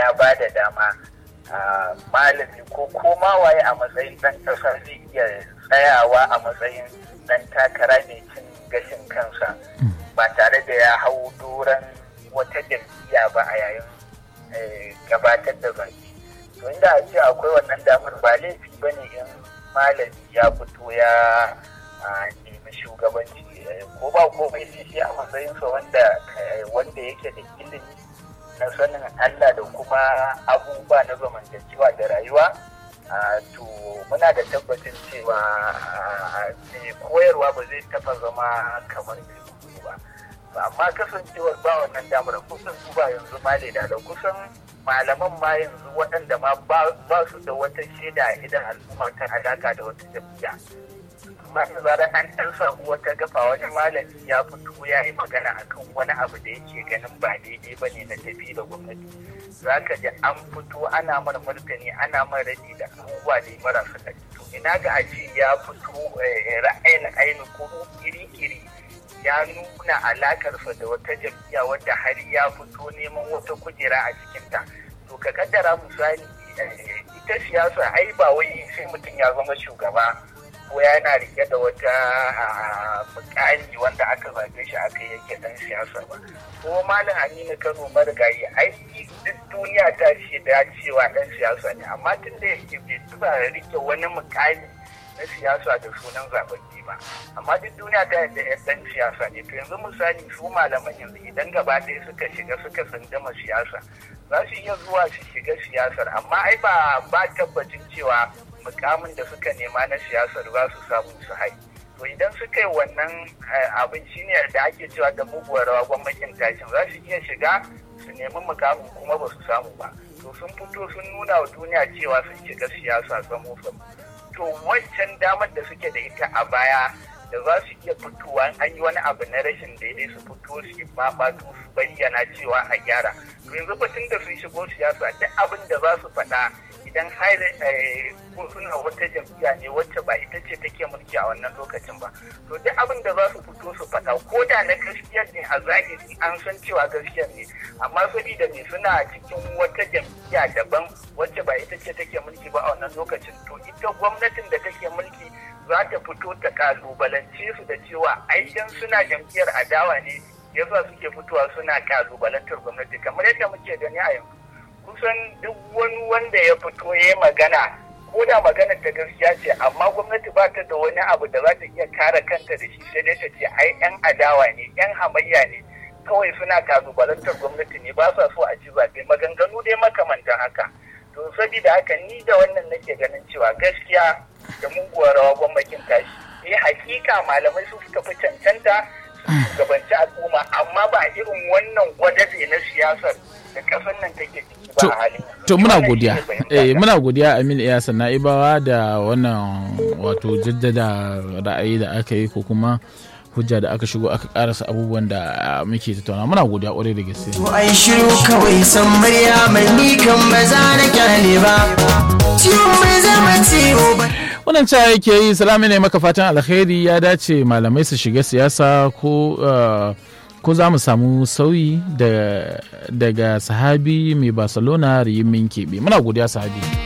ya ba da dama malami ko koma waye a matsayin ɗan ƙasa zai iya tsayawa a matsayin ɗan takara mai cin gashin kansa ba tare da ya hau doron wata jam'iyya ba a yayin gabatar da zaki to inda a ce akwai wannan damar ba laifi ba ne in malami ya fito ya nemi shugabanci ko ba komai sai shi a matsayinsa wanda wanda yake da ilimi na sanin Allah da kuma abubuwa na zamantakewa da rayuwa to muna da tabbacin cewa koyarwa ba zai taba zama kamar mai ba amma kasancewar ba wannan damar kusan su ba yanzu ma da kusan malaman ma yanzu waɗanda ma ba su da wata shaida idan al'umma ta alaka da wata jam'iyya amma da zarar an ɗan samu wata gafa wani malami ya fito ya yi magana akan wani abu da yake ganin ba daidai ba ne na tafi da gwamnati za ka ji an fito ana mara martani ana mara raɗi da abubuwa da marasa ɗari to ina ga a ce ya fito ra'ayin ainihin ko iri-iri ya nuna alakarsa da wata jam'iyya wadda har ya fito neman wata kujera a cikinta to ka kaddara misali ita siyasa ai ba wai sai mutum ya zama shugaba ko yana rike da wata mukami wanda aka zaɓe shi aka yake dan siyasa ba ko malam aminu kano marigayi ai duk duniya ta ce da cewa dan siyasa ne amma tun da yake bai tuba rike wani mukami na siyasa da sunan zaɓaɓɓe ba amma duk duniya ta yadda yan dan siyasa ne to yanzu misali su malaman yanzu idan gaba ɗaya suka shiga suka sandama siyasa za su iya zuwa su shiga siyasar amma ai ba ba tabbacin cewa mukamin da suka nema na siyasar za su samu su hai to idan suka yi wannan abin shine da ake cewa da muguwar rawa gwamnatin tashin za su iya shiga su nemi mukamin kuma ba su samu ba to sun fito sun nuna wa duniya cewa sun shiga siyasa samu samu to wancan damar da suke da ita a baya da za su iya fitowa an yi wani abu na rashin daidai su fito su babatu su bayyana cewa a gyara to yanzu batun da sun shigo siyasa duk abin da za su faɗa idan har ko suna wata jam'iyya ne wacce ba ita ce take mulki a wannan lokacin ba to duk abin da za su fito su faɗa ko da na gaskiya ne a zahiri an san cewa gaskiya ne amma saboda ne suna cikin wata jam'iyya daban wacce ba ita ce take mulki ba a wannan lokacin to ita gwamnatin da take mulki za ta fito ta kalubalance su da cewa aikin suna jam'iyyar adawa ne yasa suke fitowa suna kalubalantar gwamnati kamar yadda muke gani a yanzu kusan duk wani wanda ya fito ya yi magana ko da magana ta gaskiya ce amma gwamnati ba ta da wani abu da za ta iya kare kanta da shi sai dai ta ce ai yan adawa ne yan hamayya ne kawai suna kalubalantar gwamnati ne ba sa so a ci zaɓe maganganu dai makamantan haka to saboda haka ni da wannan nake ganin cewa gaskiya da muguwar rawa gwamnatin tashi eh hakika malamai su suka fi cancanta su shugabanci al'umma amma ba irin wannan gwadabe na siyasar da kasar nan take ciki ba a halin to muna godiya eh muna godiya Aminu Iyasan Na'ibawa da wannan wato jaddada ra'ayi da aka yi ko kuma hujja da aka shigo aka karasa abubuwan da muke tattauna muna godiya kwarai da gaske to ai shiru kawai san murya mai ni kan ba za na kyale ba ciwon mai zama ciwo ba wannan cewa yake yi salami ne maka fatan alkhairi ya dace malamai su shiga siyasa ko ko za mu samu sauyi daga sahabi mai barcelona riyin min keɓe muna godiya sahabi